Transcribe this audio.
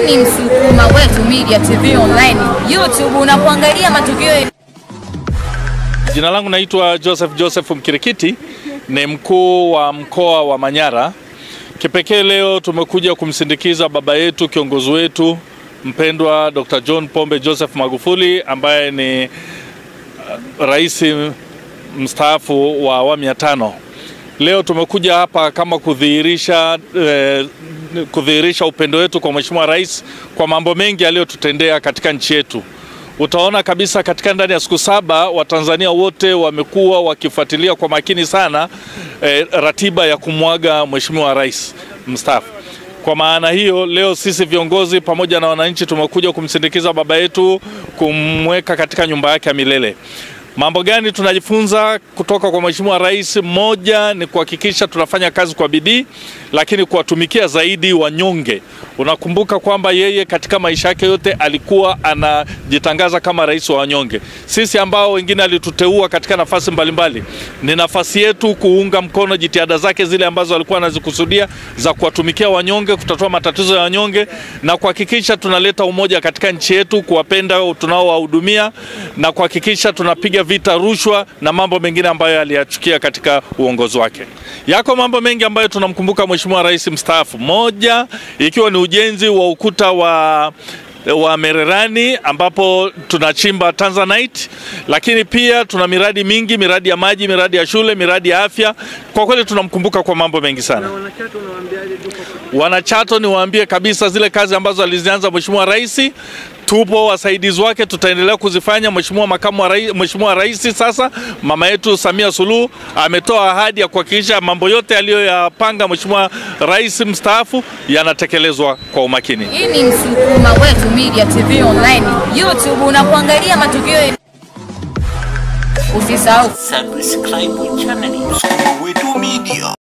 ni Msukuma Wetu Media TV Online, YouTube unapoangalia matukio Jina langu naitwa Joseph Joseph Mkirikiti, ni mkuu wa mkoa wa Manyara. Kipekee leo tumekuja kumsindikiza baba yetu, kiongozi wetu mpendwa Dr. John Pombe Joseph Magufuli ambaye ni uh, rais mstaafu wa awamu ya tano. Leo tumekuja hapa kama kudhihirisha eh, kudhihirisha upendo wetu kwa Mheshimiwa Rais kwa mambo mengi aliyotutendea katika nchi yetu. Utaona kabisa katika ndani ya siku saba Watanzania wote wamekuwa wakifuatilia kwa makini sana eh, ratiba ya kumwaga Mheshimiwa Rais mstaafu. Kwa maana hiyo leo sisi viongozi pamoja na wananchi tumekuja kumsindikiza baba yetu, kumweka katika nyumba yake ya milele. Mambo gani tunajifunza kutoka kwa Mheshimiwa Rais? Moja ni kuhakikisha tunafanya kazi kwa bidii, lakini kuwatumikia zaidi wanyonge. Unakumbuka kwamba yeye katika maisha yake yote alikuwa anajitangaza kama rais wa wanyonge. Sisi ambao wengine alituteua katika nafasi mbalimbali, ni nafasi yetu kuunga mkono jitihada zake zile ambazo alikuwa anazikusudia za kuwatumikia wanyonge, kutatua matatizo ya wanyonge na kuhakikisha tunaleta umoja katika nchi yetu, kuwapenda tunaowahudumia na kuhakikisha tunapiga vita rushwa na mambo mengine ambayo aliyachukia katika uongozi wake. Yako mambo mengi ambayo tunamkumbuka Mheshimiwa Rais mstaafu, moja ikiwa ni ujenzi wa ukuta wa wa Mererani ambapo tunachimba Tanzanite, lakini pia tuna miradi mingi, miradi ya maji, miradi ya shule, miradi ya afya. Kwa kweli tunamkumbuka kwa mambo mengi sana. Wanachato niwaambie kabisa zile kazi ambazo alizianza Mheshimiwa Rais tupo wasaidizi wake, tutaendelea kuzifanya. Mheshimiwa makamu wa rais, Mheshimiwa Rais sasa mama yetu Samia Suluhu ametoa ahadi ya kuhakikisha mambo yote aliyoyapanga Mheshimiwa Rais mstaafu yanatekelezwa kwa umakini. Hii ni Msukuma Wetu Media TV Online, YouTube unapoangalia matukio Usisahau subscribe channel Wetu Media.